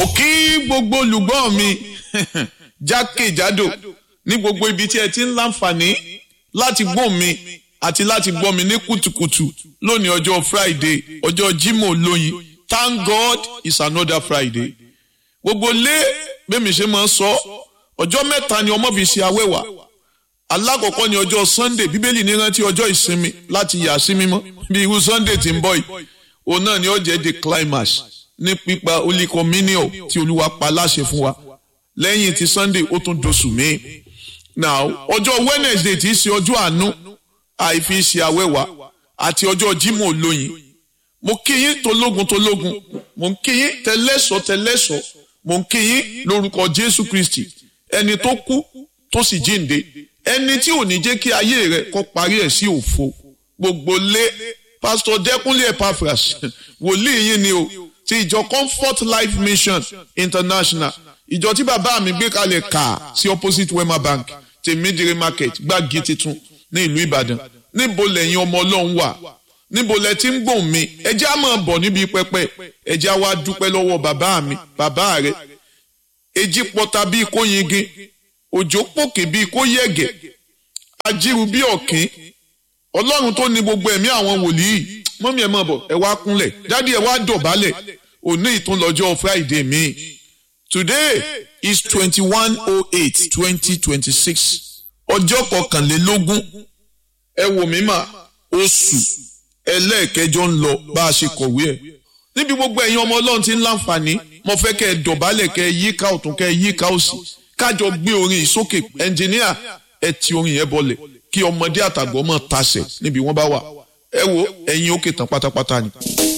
kí gbogbo olùgbọ́ mi jákèjádò ní gbogbo ibi tí ẹ ti ń láǹfààní láti gbọ́ mi àti láti gbọ́ mi ní kùtùkùtù lónìí ọjọ́ Friday ọjọ́ Jímọ̀ lóyin Thank God it's another Friday gbogbo lé bẹ́ẹ̀ mi ṣe máa ń sọ ọjọ́ mẹ́ta ni ọmọ fi ṣe awẹ́wà alákọ̀ọ́kọ́ ni ọjọ́ Sunday bíbélì ní rántí ọjọ́ ìsinmi láti yà sí mímọ́ bí irú Sunday tí ń bọ̀ yìí òun náà ni ó jẹ́ the climax ní pípa holy communion tí olúwa pa láṣẹ fún wa lẹ́yìn ti Sunday ó tún doṣù míì now ọjọ́ Wednesday tí í ṣe ọjọ́ àánú àìfi ṣe awẹ́wà àti ọjọ́ Jímọ̀ olóyin mo kí yín tológun tológun mo ń kí yín tẹlẹ́sọ̀ tẹlẹ́sọ̀ mo ń kí yín lórúkọ Jésù Kristi ẹni tó kú tó sì jíǹde ẹni tí ò ní jẹ́ kí ayé rẹ̀ kó parí ẹ̀ sí òfo gbogbo lé pásítọ̀ Dẹ́kúnlé Epaphras wòlíì yín ni o ti ìjọ Comfort Life Mission International ìjọ tí bàbá mi gbé kalẹ̀ kà sí opposite Wema Bank tèmídìrí market gbági titun ní ìlú Ìbàdàn níbo lẹ́yìn ọmọ Ọlọ́run wà níbo lẹ ti ń gbòǹ mi ẹjẹ́ á máa bọ̀ níbi pẹpẹ ẹjẹ́ á wá dúpẹ́ lọ́wọ́ bàbá mi bàbá rẹ̀ èjì pọta bíi kó yingin òjò pòkè bíi kó yẹ̀gẹ̀ ajíru bíi ọ̀kín ọlọ́run tó ní gbogbo ẹ̀mí àwọn wòlíì mọ́mí ẹ̀ máa bọ̀ ẹ wá kúnlẹ̀ dádì ẹ wá dọ̀bálẹ̀ òní ìtúnlọ́jọ́ Friday mi today is twenty one oh eight twenty twenty six ọjọ́ kọkànlélógún ẹ wò mí mà oṣù ẹlẹ́ẹ̀kẹjọ ń lọ bá a ṣe kọ̀wé ẹ̀ níbi gbogbo ẹ̀yin ọmọ ọlọ́run ti ń láǹfààní mo fẹ́ kẹ́ ẹ dọ̀bálẹ̀ kẹ́ ẹ yíká ọ̀tún kẹ́ ẹ yíká òsì kájọ gbé orin yìí sókè ẹnjìníà ẹ ti orin yẹn bọlẹ̀ kí ọmọdé àtàgbọ́ mọ̀ tasẹ̀ níbi wọ́n bá wà ẹ wo ẹ̀yin òkè tán pátápátá ni.